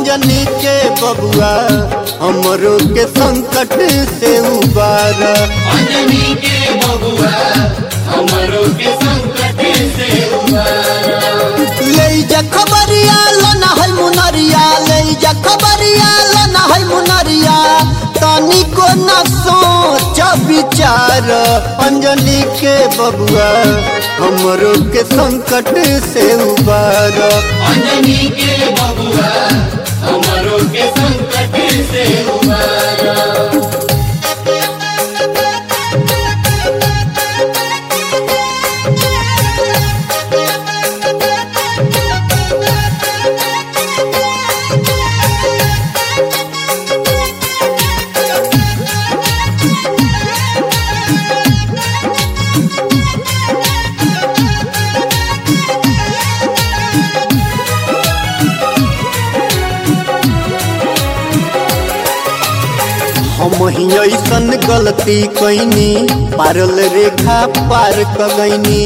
अंजनी के बबुआ हमरो के संकट से उबार अंजनी के बबुआ हमरो के संकट से उबारा ले जा खबरिया लना है मुनरिया ले जा खबरिया लना है मुनरिया तनी को न सोच विचार अंजनी के बबुआ हमरो के संकट से उबार अंजनी के बबुआ हमरो के संकट से उबारा हम ही ऐसन गलती कैनी पारल रेखा पार कगैनी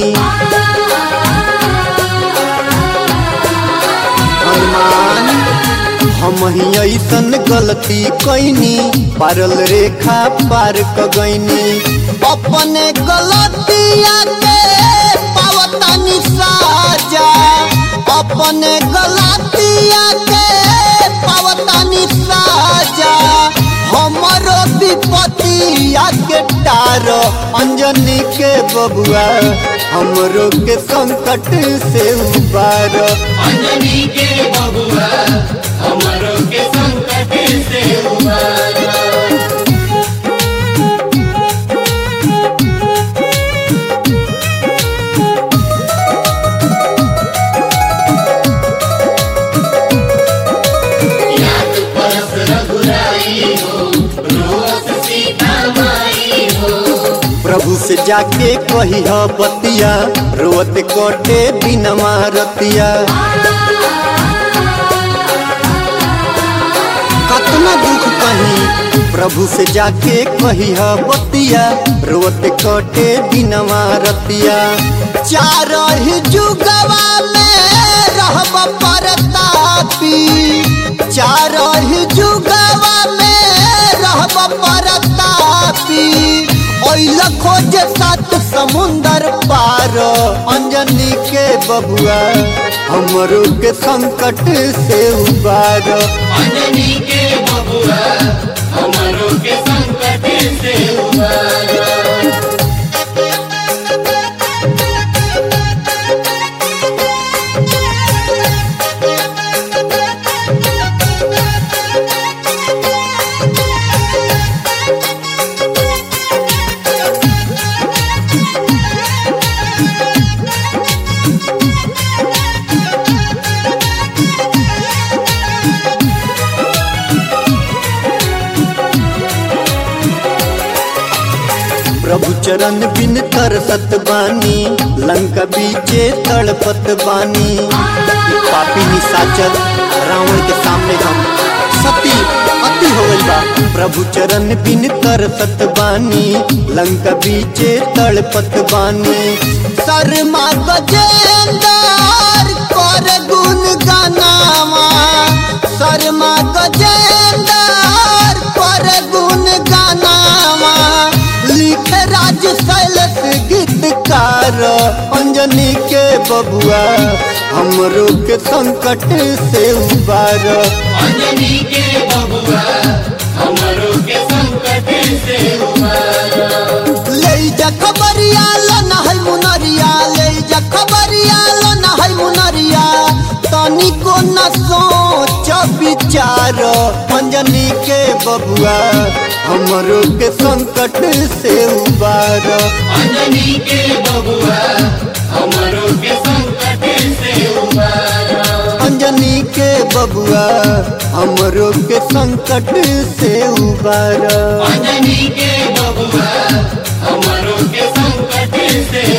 हनुमान हम ही ऐसन गलती कैनी पारल रेखा पार कगैनी अपने गलतिया के पावतानी साजा अपने गलतिया के पावतानी साजा हमरो विपतिया के टार अंजनी के बबुआ हमरो के संकट से उबार अंजनी के बबुआ हमरो के संकट से उबारा याद परस रघुराई हो रोस सीता माई हो प्रभु से जाके कही बतिया रोत कटे बिनमा रतिया कतना दुख कही प्रभु से जाके कही बतिया रोत कटे बिनमा रतिया चार ही जुगवा में रहब परतापी चार ही जुगवा में रहब परतापी ओइल खोज सात समुंदर पार अंजनी के बबुआ हमरो के संकट से उबार अंजनी के बबुआ हमरो के संकट से उबारा प्रभु चरण बिन तरसत बानी लंका बीचे तड़पत बानी ई पापी निशाचर रावण के सामने हम सती अति हो गइल बा प्रभु चरण बिन तरसत बानी लंका बीचे तड़पत बानी शर्मा गजेंदर कर गुण गानावा शर्मा गजेंदर कर गुण गानावा लिख राज शैलस गीतकार अंजनी के बबुआ हमरो के संकट से उबार अंजनी के बबुआ हमरो के संकट से उबारा ले जा खबरिया लना है मुनरिया ले जा खबरिया लना है मुनरिया तनी को न सोच विचार अंजनी के बबुआ हमरो के संकट से उबार अंजनी के बबुआ हमरो के संकट से उबारा अंजनी के बबुआ हमरो के संकट से उबार अंजनी के बबुआ हमरो के संकट से